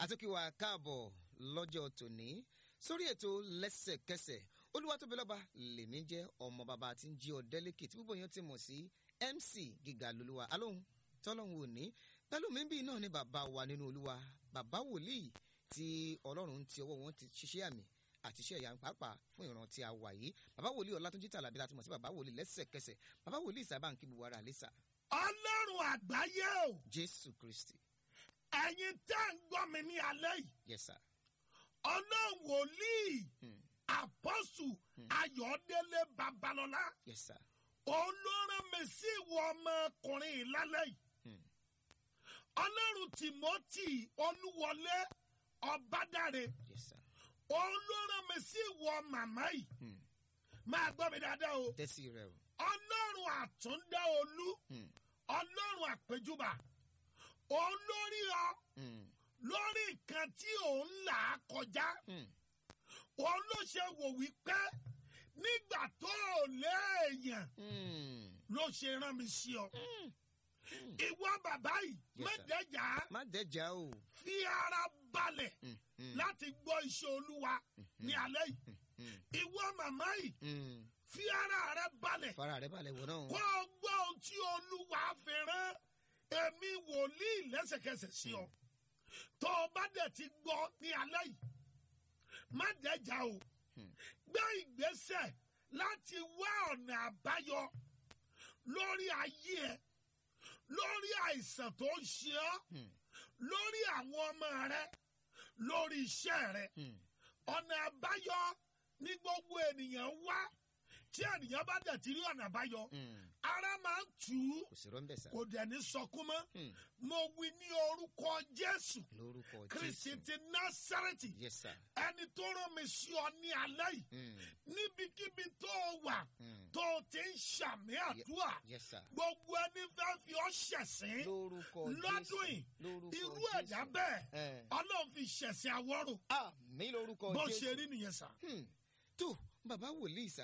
àtúnkìwà káàbọ̀ lọ́jọ́ tòní sórí ètò lẹ́sẹ̀kẹsẹ̀ olúwatóbilọ́ba lèmi jẹ́ ọmọ bàbá tí ń jí ọ̀dẹ́lẹ́kẹ̀ tí púpọ̀ yẹn ti mọ̀ sí mc gíga lolúwa alóhùn tọ́lọ́hún òní pẹ̀lú mi bí náà ni bàbá wa nínú olúwa bàbá wòlíì tí ọlọ́run ti ọwọ́ wọn ti ṣiṣẹ́ àmì àti iṣẹ́ ìyá pàápàá fún ìran tí a wà yìí bàbá wòlíì ọlátúnjí tàlàbí láti mọ̀ sí bàbá wòlíì lẹ́sẹ̀kẹsẹ̀ bàbá wòlíì sábà ń kí gbogbo ara àlésà ọlọ́run àgbáyé o jésù kristi ẹ̀yin tẹ́ ń gbọ́ mi ní alẹ́ yìí yes sir ọlọ́run wòlíì Hmm. àpọ́sù ayọ̀délé babalọ́lá yes sir olóran mi sí ìwọ ọmọkùnrin yìí lálẹ́ yìí Hmm. ọlọ́run timothy olúwọlé ọbádàrẹ yes sir olóran mi sí ìwọ màmá yìí Hmm. máa gbọ́ mi dáadáa o tẹ́sí rẹ o ọlọ́run àtúndá olú Hmm. ọlọ́run àpèjúbà olórí ọ Hmm. lórí nǹkan tí òun là á kọjá Hmm. òun ló ṣe wò wípé nígbà tó o léèyàn Hmm. ló ṣe rán mi sí ọ ìwọ bàbá yìí Yes, sir. mẹdẹjà má dẹ́jà o fi ara balẹ̀ Hmm. Hmm. láti gbọ́ iṣẹ́ olúwa ní alẹ́ yìí Hmm. ìwọ màmá yìí Hmm. fi ara rẹ balẹ̀ fara rẹ balẹ̀ wọ̀ náà kó o gbọ́ ohun tí olúwa fi rán èmi wòlíì lẹ́sẹ̀kẹsẹ̀ sí ọ tó o bá dẹ̀ ti gbọ́ ní alẹ́ yìí má dẹ́jà o Hmm. gbé ìgbésẹ̀ láti wá ọ̀nà àbáyọ lórí ayé ẹ lórí àìsàn tó ń ṣe ọ́ Hmm. lórí àwọn ọmọ rẹ lórí iṣẹ́ rẹ Hmm. ọ̀nà àbáyọ ní gbogbo ènìyàn wá tí ènìyàn bá dẹ̀ ti rí ọ̀nà àbáyọ Hmm. ara máa ń tù ú kò sí rọ́ńbẹ̀ sá kò dẹ̀ ní sọkún mọ́ Hmm. mo wí ní orúkọ jésù lórúkọ kristi jésù ti násàrẹ́tì yes sir ẹni tó rán mi sí ọ ní alẹ́ yìí Hmm. níbikíbi tó o wà Hmm. tó o ti ń ṣàmì àdúrà yes sir gbogbo ẹni fẹ́ fi ọ́ ṣẹ̀sín lórúkọ lọ́dún jésù yìí lórúkọ irú jésù ẹ̀dá bẹ́ẹ̀ Eh. ọlọ́run fi ṣẹ̀sín àwọ̀rò àmì lórúkọ bó jésù ṣe rí nìyẹn sà. Hmm. tó bàbá wòlíì sá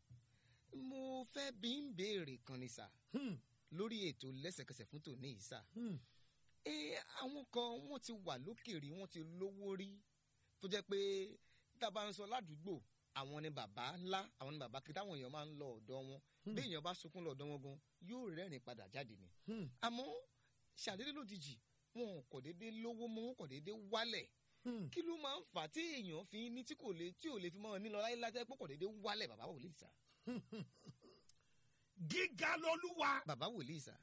mo fẹ́ bí ń béèrè kan ni sá Hmm, lórí ètò lẹ́sẹ̀kẹsẹ̀ fún tòní yìí sá hmm, ẹ àwọn kan wọ́n ti wà lókèèrè wọ́n ti lówó rí tó jẹ́ pé tá a bá ń sọ ládùúgbò àwọn ni bàbá ńlá àwọn ni bàbá kí táwọn èèyàn máa ń lọ ọ̀dọ̀ wọn bí èèyàn bá sunkún lọ ọ̀dọ̀ wọn gan yóò rẹ́rìn padà jáde ni hmm, àmọ́ ṣàdédé lójijì wọn kò déédé lówó mọ́ wọn kò déédé wálẹ̀ hmm. kí ló máa ń fà á tí èèyàn fi ní tí kò lè tí ò lè fi mọ́ ọ nílọ láyé látẹ́ pé kò déédé wálẹ̀ bàbá wòlíì sá gíga lolúwa bàbá wòlíì sá.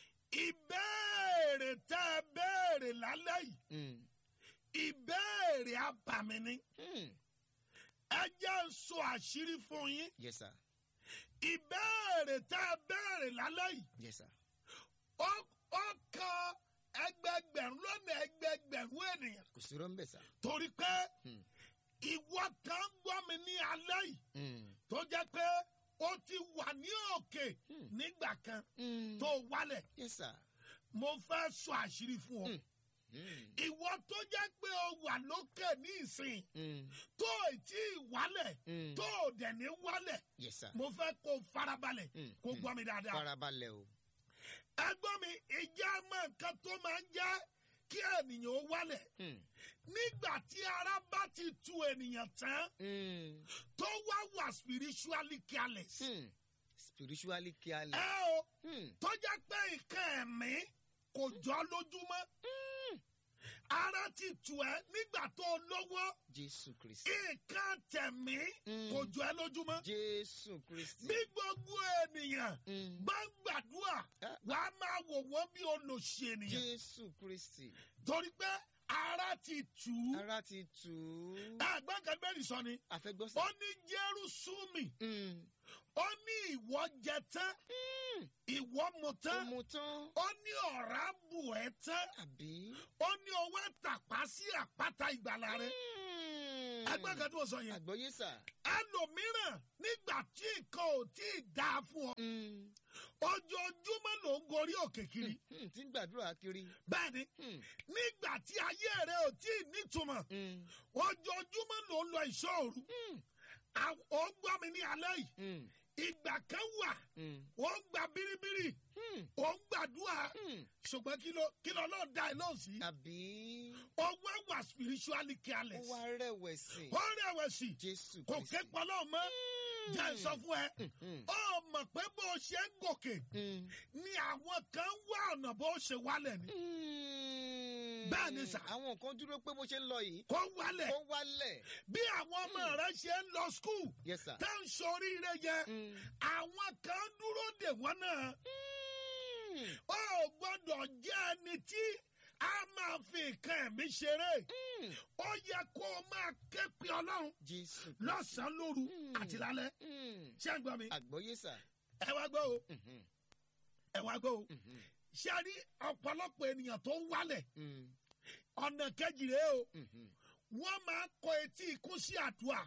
ìbéèrè tẹ́ ẹ béèrè lálẹ́ yìí Mm. ìbéèrè abàmì ni Mm. ẹ jẹ́ ń sọ àṣírí fún yín yes sir ìbéèrè tẹ́ ẹ béèrè lálẹ́ yìí yes sir ó ó kan ẹgbẹgbẹ̀rún lọ́nà ẹgbẹgbẹ̀rún ènìyàn kò sí rọ́ńbẹ̀ sá. torí pé Mm. ìwọ kan gbọ́ mi ní alẹ́ yìí Mm. tó jẹ́ pé ó ti wà ní òkè Hmm. nígbà kan Mm. tó wálẹ̀ yes sir. mo fẹ́ sọ àṣírí fún ọ Hmm. Mm. ìwọ tó jẹ́ pé o wà lókè ní ìsìn Mm. tó ì tí ì wálẹ̀ Mm. tó ò dẹ̀ ní wálẹ̀ yes sir. mo fẹ́ kó o farabalẹ̀ Mm. kó Mm. gbọ́ mi dáadáa. farabalẹ̀ o. ẹgbọ́n mi ìjà mọ nǹkan tó máa ń jẹ́ kí ènìyàn ó wálẹ̀ Mm. nígbà tí ara bá ti tu ènìyàn tán Mm. tó wá wà spiritually careless. Mm. spiritually careless. ẹ o Mm. tó jẹ́ pé nǹkan ẹ̀mí kò jọ lójúmọ́ ara ti tù ẹ́ nígbà tó lówó jésù kristi. nǹkan tẹ̀mí Mm. kò jọ ẹ́ lójúmọ́ jésù kristi. bí gbogbo ènìyàn Mm. bá ń gbàdúrà Ah. wàá máa wò wọ́n bí olòṣì ènìyàn jésù kristi. torí pé ara ti tù ú ara ti tù ú. ẹgbẹ́ kan bẹ́ẹ̀ sọ ni àfẹ́gbọ́sẹ̀. ó ní jérúsùmì Mm. ó ní ìwọ jẹ tán Mm. ìwọ mu ó tán mu tán. ó ní ọ̀rá bù ẹ́ tán àbí. ó ní owó tàpá sí àpáta ìgbàlà rẹ Mm. ẹgbẹ́ kan tí mo sọ yẹn àgbọ̀yé sà. ẹlòmíràn nígbà tí nǹkan ò tí ì dáa fún ọ Mm. ojoojúmọ́ ló ń gorí òkè kiri Mm. tí ń gbàdúrà kiri. bẹ́ẹ̀ ni Mm. nígbà tí ayé rẹ ò tí ì nítumọ̀ Mm. ojoojúmọ́ ló ń lọ ìṣòro Mm. ó ń gbọ́ mi ní alẹ́ yìí Mm. ìgbà kan wà Mm. ó ń gba bíríbírí Hmm. ò ń gbàdúrà Hmm. ṣùgbọ́n kí ló kí ló lọ́ọ́ da ẹ lóhùn sí. àbí owó wà spiritually ó careless. wá rẹ̀wẹ̀sì ó rẹ̀wẹ̀sì jésù kò Kristi. ké pọlọ́ mọ́ jẹ́ ẹ sọ fún ẹ. Hmm. ó mọ̀ pé bó o ṣe ń gòkè Hmm. ni àwọn kan wá ọ̀nà bó o ṣe wálẹ̀ ni. Hmm. Bẹ́ẹ̀ ni sà. àwọn kan dúró pé bó ṣe ń lọ yìí kó wálẹ̀ ó wálẹ̀ bí àwọn ọmọ rẹ ṣe ń lọ skul yes sir. tá ń soríire yẹn Hmm. àwọn kan dúró dè wọ́n náà. Hmm. ó gbọ́dọ̀ jẹ́ ẹni tí a máa fi nǹkan ẹ̀mí ṣeré. Hmm. ó yẹ kó o máa ké pe ọlọ́run jésù lọ́sàn-án lóru Mm. àti lálẹ́. Hmm. ṣé ń gbọ́ mi? àgbọ́yé sà. ẹ wá gbọ́ o Mhm. ẹ wá gbọ́ o. Mhm. ṣé a rí ọ̀pọ̀lọpọ̀ ènìyàn tó ń wálẹ̀ Hmm. ọ̀nà kejì rèé o Mhm. wọ́n máa kọ etí ikú sí àdúrà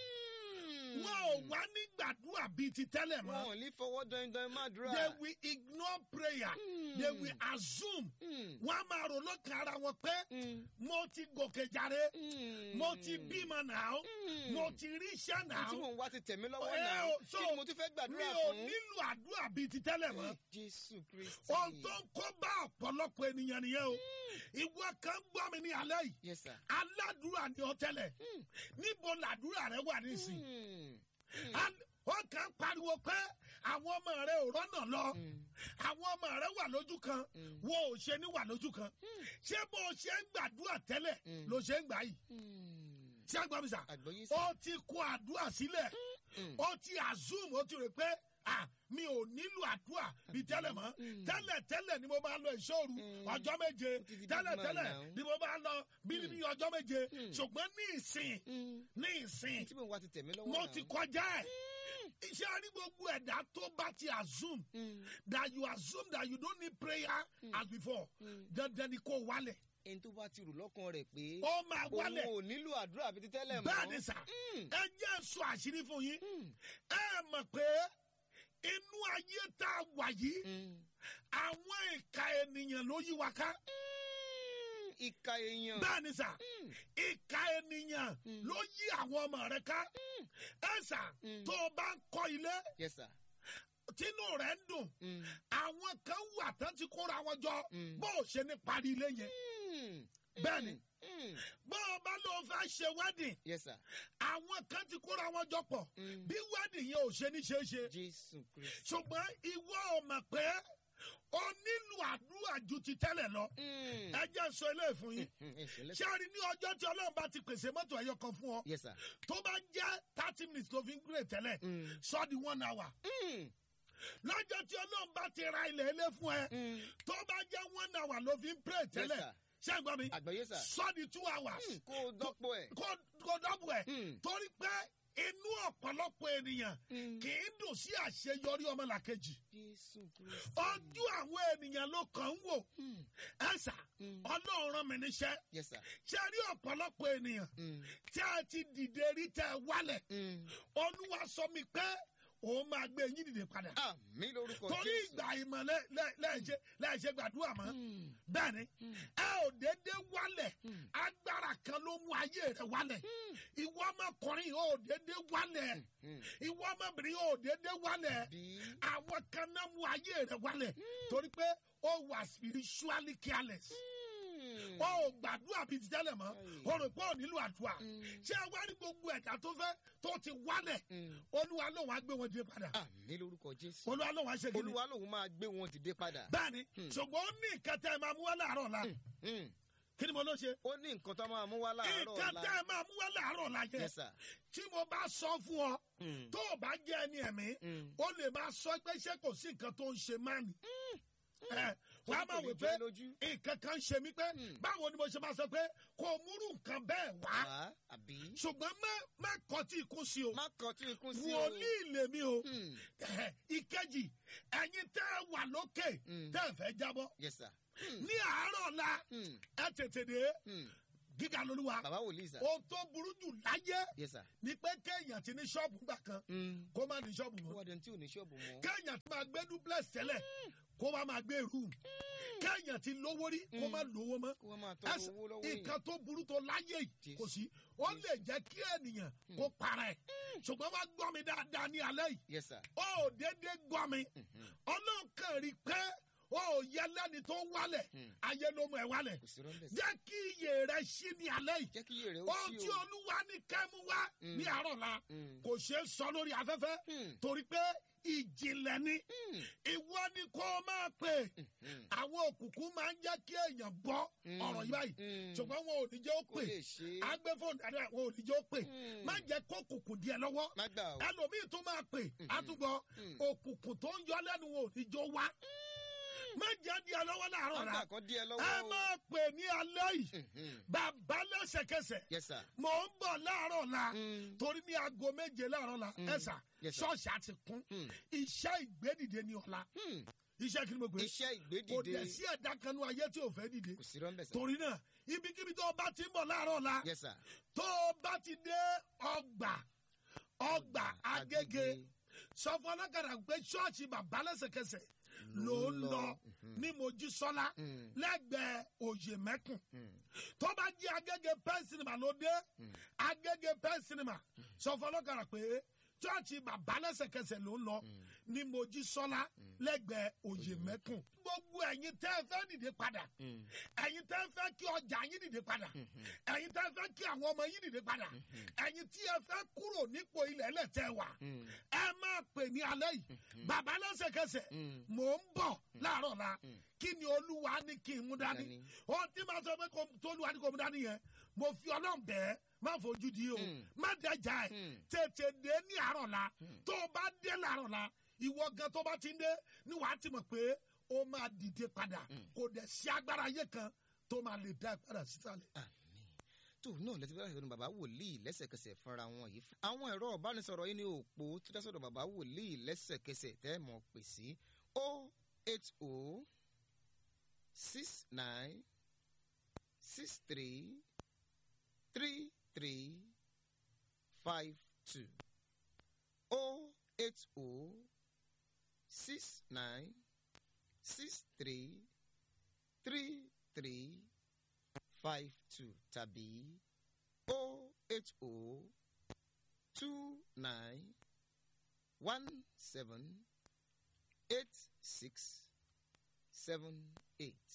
Hmm. wọn ò wá ní gbàdúrà bíi ti tẹ́lẹ̀ wọn mọ́ ò ní fọwọ́ dandan má dúrà. they will ignore prayer Hmm. they will assume Hmm. wọ́n á máa rò lọ́kàn ara wọn pé Hmm. mo ti gòkè jàre Hmm. mo ti bímọ náà Hmm. mo ti rí iṣẹ́ Ohun náà tí mò ń wá ti tẹ̀mí lọ́wọ́ Ẹ náà o, so, kí ni mo tún fẹ́ mi gbàdúrà ò fún. nílò àdúrà bíi ti tẹ́lẹ̀ mọ́. jésù kristi. ohun tó ń kó bá ọ̀pọ̀lọpọ̀ ènìyàn nìyẹn o ìwọ kan gbọ́ mi ní alẹ́ yìí yes sir. aládùúrà ni ọ tẹ́lẹ̀ Hmm. níbo làdúrà rẹ wà nísìn Hmm. Al- ó kàn ń pariwo pé àwọn ọmọ rẹ ò rọ́nà lọ Hmm. àwọn ọmọ rẹ wà lójú kan Hmm. wo ò ṣe ní wà lójú kan ṣé bó o ṣe ń gbàdúrà tẹ́lẹ̀ Hmm. ló ṣe ń gbà yìí Hmm. ṣé àgbà mi sà àgbọ́yé sà. ó ti kó àdúrà sílẹ̀ Hmm. ó ti assume ó ti rò pé ah mi ò nílò àdúrà bíi tẹ́lẹ̀ mọ́ Mm. tẹ́lẹ̀ tẹ́lẹ̀ ni mo máa lọ ìṣòro Mm. ọjọ́ méje Ó ti di big tẹ́lẹ̀ man tẹ́lẹ̀ now. ni mo máa lọ bíi ní ọjọ́ méje Mm. ṣùgbọ́n ní ìsìn Hmm. ní ìsìn tí mò ń wá ti tẹ̀mí lọ́wọ́ mo náà. ti kọjá ẹ̀ iṣẹ́ rí gbogbo ẹ̀dá tó bá ti assume Hmm. that you assume that you don't need prayer as before Mm. dandan ni kò wálẹ̀ ẹni tó bá ti rò lọ́kàn rẹ̀ pé ó máa òun wálẹ̀ ò nílò àdúrà bíi ti tẹ́lẹ̀ mọ́. bẹ́ẹ̀ ni sà Hmm. ẹ jẹ́ sọ àṣírí fún yín Hmm. ẹ mọ̀ pé inú ayé tá a wà yìí Hmm. àwọn ìka ènìyàn ló yí wa ká Hmm. ìka èèyàn. bẹ́ẹ̀ ni sà Hmm. ìka ènìyàn Mm. ló yí àwọn ọmọ rẹ ká ẹ sà Mm. tó o bá ń kọ́ ilé yes sir. tínú rẹ̀ ń dùn Hmm. àwọn kan wà tán ti kóra wọn jọ Mm. bó o ṣe ní parí ilé yẹn Hmm. bẹ́ẹ̀ ni Hmm. bó o bá lọ fẹ́ ṣe wedding yes sir. àwọn kan ti kóra wọn jọ pọ̀ Mm. bí wedding yẹn ò ṣe ní ṣe é ṣe jésù kristi. ṣùgbọ́n ìwọ ò mọ̀ pé o nílò àdúrà ju ti tẹ́lẹ̀ lọ Hmm. ẹ jẹ́ sọ eléyìí fún yín Hmm. ẹ ṣẹlẹ̀. ṣé a rí ní ọjọ́ tí ọlọ́run bá ti pèsè mọ́tò ẹyọ kan fún ọ yes sir. tó bá jẹ́ thirty minutes tó fi ń gbé tẹ́lẹ̀ Hmm. sọ di one hour Hmm. lọ́jọ́ tí ọlọ́run bá ti ra ilẹ̀ ilé fún ẹ Hmm. tó bá jẹ́ one hour ló fi ń pray tẹ́lẹ̀ sir. ṣé ẹ gbọ́ mi àgbọ́yé sà. sọ di two hours Hmm. kó o dọ́pọ̀ ẹ̀. kó kó dọ́bù ẹ̀ Hmm. torí pé inú ọ̀pọ̀lọpọ̀ ènìyàn Hmm. kì í dùn sí àṣeyọrí ọmọlàkejì jésù kristi. ojú àwọn ènìyàn ló kàn ń wò Hmm. ẹ̀sà Hmm. ọlọ́run rán mi níṣẹ́ yes sir. ṣe rí ọ̀pọ̀lọpọ̀ ènìyàn Hmm. tí a ti dìde rí tẹ́ ẹ wálẹ̀ Hmm. olúwa sọ mi pé òun máa gbé yín dìde padà àmì lórúkọ torí jésù. ìgbà ìmọ̀ lẹ́- lẹ́- lẹ́ẹ̀ṣẹ̀ lẹ́ẹ̀ṣẹ̀ gbàdúrà mọ́ Hmm. bẹ́ẹ̀ ni Hmm. ẹ ò dédé wálẹ̀ Hmm. agbára kan ló mú ayé rẹ wálẹ̀ ìwọ ọmọkùnrin ò dédé wálẹ̀ Hmm. ìwọ ọmọbìnrin ò dédé wálẹ̀ bí. àwọn kan náà mú ayé rẹ wálẹ̀ torí pé ó wà spiritually careless Hmm. ó ò gbàdúrà bíi ti tẹ́lẹ̀ mọ́ Aye. ó rò pé ò nílò àdúrà Hmm. ṣé ẹ wá rí gbogbo ẹ̀dá tó fẹ́ tó ti wálẹ̀ Hmm. olúwa lóun á gbé wọn dé padà àmì lórúkọ jésù. olúwa lóun á ṣe kí ni olúwa lòun máa gbé wọn dìde padà. bẹ́ẹ̀ni Hmm. ṣùgbọ́n ó ní nǹkan tẹ́ ẹ máa mú wá láàárọ̀ la Hmm. kí ni mo ló ṣe ó ní nǹkan tó máa mú wá láàárọ̀ nǹkan tẹ́ ọ̀la. ẹ máa mú wá láàárọ̀ la yẹ yes sir. tí mo bá sọ fún ọ Hmm. tó o bá jẹ́ ẹni ẹ̀mí Hmm. ó lè máa sọ pé ṣé kò sí nǹkan tó ń ṣe máa nì. ẹ wàá máa wò Torí kò ní pé jọ ẹ́ lójú. nǹkan kan ń ṣe mí pé Hmm. báwo ni mo ṣe máa sọ pé kò múrú nǹkan bẹ́ẹ̀ wá wá àbí. ṣùgbọ́n má má kọtí ikú sí o má kàn tí ikú sí o. wòlíì lèmi o Hmm. ìkejì ẹ̀yin tẹ́ ẹ wà lókè Hmm. tẹ́ ẹ fẹ́ jábọ́ yes sir. ní àárọ̀ la Hmm. ẹ tètè dé Hmm. gíga lolúwa bàbá wòlíì sà. ohun tó burú jù láyé yes sà. ni pé kéèyàn ti ní ṣọ́ọ̀bù gbà kan Mm. kó má ní ṣọ́ọ̀bù ó mọ́ wá dẹni tí ò ní ṣọ́ọ̀bù mọ́. kéèyàn ti máa gbé duplex tẹ́lẹ̀ kó má máa gbé room kéèyàn ti lówó rí kó má lówó mọ́ kó wọ́n máa tọrọ Ẹsẹ̀- owó lọ́wọ́ èèyàn. nǹkan tó burú tó láyé yìí Jésù. kò sí ó lè jẹ́ kí ènìyàn kó para ẹ̀ ṣùgbọ́n wá gbọ́ mi dáadáa ní alẹ́ yìí yes sà. ó ò déédéé gbọ́ mi ọlọ́kàn rí pé ó ò yẹ lẹ́ni tó wálẹ̀ ayé ló mú ẹ wálẹ̀ kò sí rọ́ńbẹ̀ sí. jẹ́ kí iye rẹ ṣí ní alẹ́ yìí jẹ́ kí iye rẹ̀ ó ohun sí tí o. olúwa ní kẹ́mu wá ní àárọ̀ la Mm. kò ṣeé sọ lórí afẹ́fẹ́ Mm. torí pé ìjìnlẹ̀ ni Mm. ìwọ ni kó o máa pè Mm. àwọn òkùnkùn máa ń jẹ́ kí èèyàn gbọ́ Mm. ọ̀rọ̀ yìí báyìí Mm. ṣùgbọ́n wọn ò ní jẹ́ ó kò pè lè ṣe é. agbẹ́fọ̀n dáadáa wọn ò ní jẹ́ ó pè Mm. má jẹ́ kó òkùnkùn díẹ̀ lọ́wọ́ má gbà o. ẹlòmíì tó máa pè àtúgbọ́ Mm. òkùnkùn tó ń yọ lẹ́nu wọn ò ní jọ wá má jẹ́ díẹ̀ lọ́wọ́ láàárọ̀ má la gbà kan díẹ̀ ẹ lọ́wọ́ o. máa pè ní alẹ́ yìí Mhm. bàbá lẹ́sẹ̀kẹsẹ̀ yes sir. mò ń bọ̀ láàárọ̀ la Mm. torí ní aago méje láàárọ̀ la ẹ̀sà Yes, sir. ṣọ́ọ̀ṣì àti kún Mm. iṣẹ́ ìgbédìde ní ọ̀la Mm. iṣẹ́ kí ni mo gbé iṣẹ́ kò dẹ̀ ìgbédìde sí ẹ̀dá kanú ayé tí ò fẹ́ dìde kò sí rọ́ńbẹ̀ sà. torí náà ibikíbi tó o bá ti ń bọ̀ láàárọ̀ la yes sir. tó o bá ti dé ọgbà ọgbà agége sọ fún ọlọ́kadà pé ṣọ́ọ̀ṣì bàbá lẹ́sẹ̀kẹsẹ̀ ló ń lọ ní mojísọ́lá Mm. lẹ́gbẹ̀ẹ́ òye mẹ́kùn Mm. tó bá jí agége pen cinema ló dé agége pen cinema sọ fún ọlọ́kadà pé ṣọ́ọ̀ṣì bàbá lẹ́sẹ̀kẹsẹ̀ ló ń lọ ní mojísọ́lá lẹ́gbẹ̀ẹ́ òye mẹ́kùn gbogbo ẹ̀yin tẹ́ ẹ fẹ́ dìde padà Mm. ẹ̀yin tẹ́ ẹ fẹ́ kí ọjà yín dìde padà ẹ̀yin tẹ́ ẹ fẹ́ kí àwọn ọmọ yín dìde padà ẹ̀yin tí ẹ fẹ́ kúrò nípò ilẹ̀ ẹlẹ́tẹ̀ wà Mm. ẹ máa pè ní alẹ́ yìí bàbá lẹ́sẹ̀kẹsẹ̀ Mm. mò ń bọ̀ láàárọ̀ la kí ni olúwa ní kí n mú dání Dání. ohun tí màá sọ pé kò- tolúwa ní kò mú dání yẹn mo fi ọlọ́run bẹ́ẹ̀ má fojú di o Mm. má dẹjà ẹ̀ Mm. tètè dé ní àárọ̀ la tó o bá dé láàárọ̀ la ìwọ gan tó bá ti ń dé ni wàá ti mọ̀ pé ó máa dìde padà kò dẹ̀ sí agbára ayé kan tó máa lè dá ẹ padà sísàlẹ̀. àmín tó náà lẹ́tí bá ìṣòro bàbá wòlíì lẹ́sẹ̀kẹsẹ̀ fúnra wọn yìí. àwọn ẹ̀rọ ìbánisọ̀rọ̀ yìí ní òpó tó dá sọ̀rọ̀ bàbá wòlíì lẹ́sẹ̀kẹsẹ̀ tẹ́ ẹ̀ mọ̀ pè sí o eight o six nine six three three three five two o eight o six nine six three three three five two tàbí o eight o two nine one seven eight six seven eight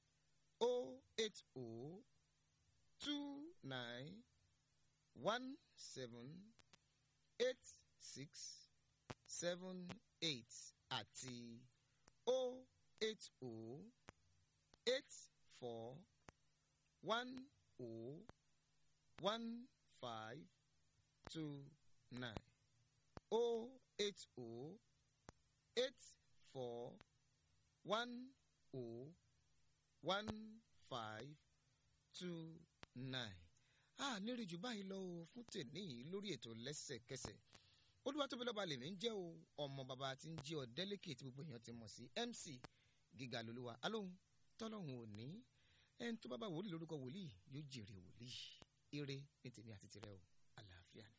o eight o two nine one seven eight six seven eight àti o eight o eight four one o one five two nine o eight o eight four one o one five two nine. a nírì jù báyìí lọ o fún tèmi yìí lórí ètò lẹ́sẹ̀kẹsẹ̀ olúwatóbilọ́ba lèmi ń jẹ́ o ọmọ bàbá tí ń jí ọ délẹ́kì tí gbogbo èèyàn ti mọ̀ sí mc gíga lolúwa alóhùn tọ́lọ́hùn òní ẹni tó bá bá wòlíì lórúkọ wòlíì yóò jèrè wòlíì ire ní tèmi àti tirẹ̀ o.